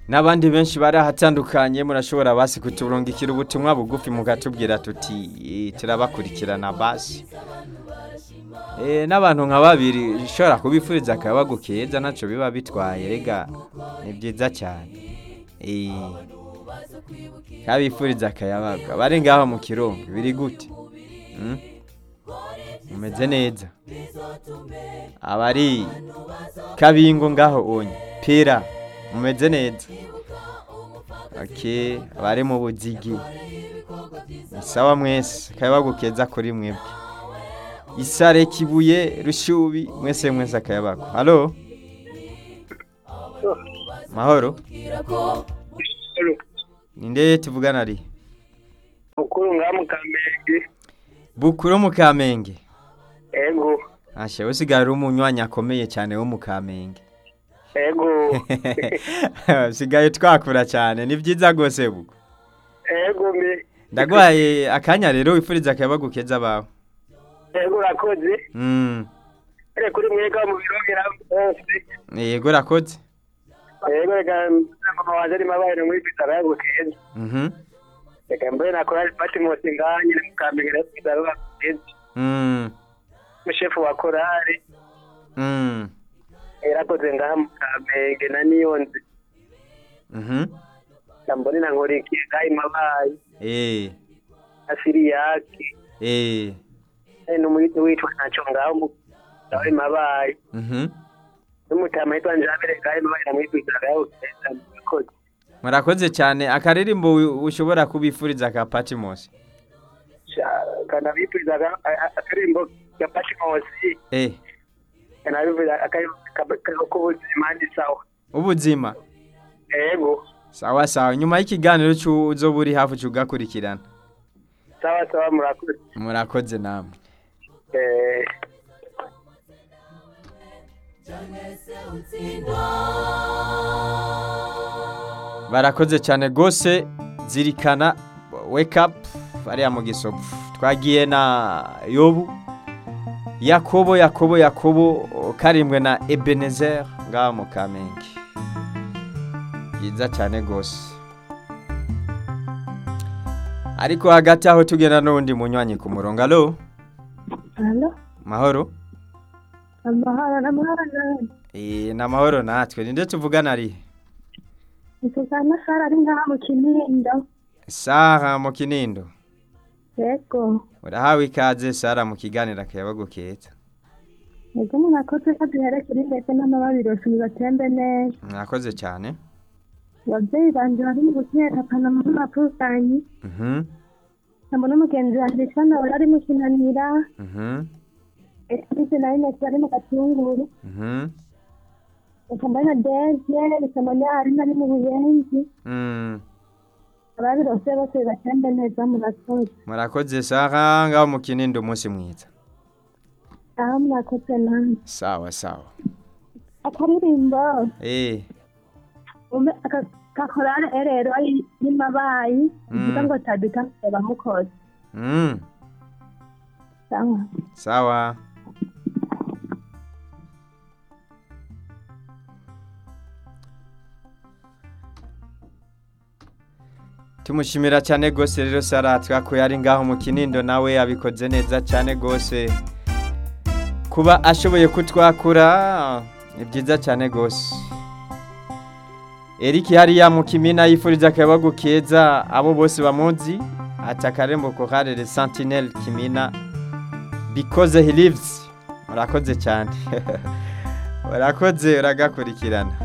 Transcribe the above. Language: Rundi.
n'abandi benshi bari ahatandukanye murashobora basi kuturungikira ubutumwa bugufi mukatubwira tuti "Eh, turabakurikirana basi Eh, n'abantu nka babiri ushobora kubifuriza akayabagu keza ntacyo biba bitwaye rega ni byiza cyane Eh, kabifuriza akayabagu abari ngaho mu kirongo biri gute Mm? mumeze neza abari kabingo ngaho onye pera mumeze neza okay abari mu buzigi ni sawa mwese akayabagu keza kuri mwebwe isare kibuye rushubi mwese mwese akayabagu halo mahoro ninde tuvugana ari mukuru nga mukamenge bukuru mu kamenge ego asha usigaye uri umunywanyi akomeye cyane wo mu kamenge ego usigaye twakura cyane ni byiza rwose bugo ego me ndagwaye akanya rero wifuriza akayabagu keza abawe ego urakoze Mm, ere kuri mwega mu birongera hose yego rakoze ego reka mama wanje ari mabaye muri bitara yago keza Mhm, reka mbaye nakora Patmos nganye ni mukamenge rero bitara keza mm, mushefu wa korari mm, erakoze ngaha mukamenge na niyonzi mhm, ndambone na nkorikiye ngaha mabaye eh, asiri yake eh, n'umuyiti witwa naco ngaho mu ngaho mabaye mhm. n'umutama yitwa njabire ngaho mabaye namwitwitara yago keza murakoze murakoze cyane akaririmbo wi- ushobora kubifuriza ka patimosi kana bipurizaga akarimbo ka patimosi eh, kana bivuza akarimbo k'ubuzima ni sawa ubuzima ego sawa sawa nyuma y'ikiganiro cy'u- uzoba uri hafi cyugakurikirana sawa sawa murakoze murakoze namwe Eh, barakoze cyane rwose zirikana wake up ariya mu gisopu twagiye na yobu yakobo yakobo yakobo karimbwe na ebenezer ngaha mu kamenge byiza cyane rwose ariko hagati aho tugenda n'undi munywanyi ku murongo alo Halo, mahoro amahoro n'amahoro nawe. Eh, ni amahoro natwe ninde tuvugana ari Tuvugana Sara ari ngaha mu Kinindo. saha mu kinindo Yego, urahawe ikaze sara mu kiganiro akayabagu keza yego umuntu akoze ko duherekera ndetse n'amababiri yose bibatembe neza. mwakoze cyane Ababyeyi banje bari mu gutera pana mu mapusanyi. Mhm, Ntabwo n'umugenzi wanjye yitwa nawe ari mu Kinanira. mhm, Ese na Ines bari mu Gatunguru. mhm, Ukambana na Deze, Bisamanya ari nari mu Buyenzi. mm. Ababiri bose bose bibatembe neza murakoze. murakoze saha ngaho mu kinindo umunsi mwiza Aho murakoze nanjye. sawa sawa Akaririmbo. eh ume aka- kakorale erero y'imabayi Mm. ivuga ngo tabika nsaba mukozi mm. sawa sawa tumushimira cyane rwose rero sara twakuye ari ngaho mu kinindo nawe abikoze neza cyane rwose kuba ashoboye kutwakura ni byiza cyane rwose Eric hariya mu kimina yifuriza akayabagu keza abo bose bamuzi ati akarembo koharere sentinelle kimina because he lives murakoze cyane urakoze uragakurikirana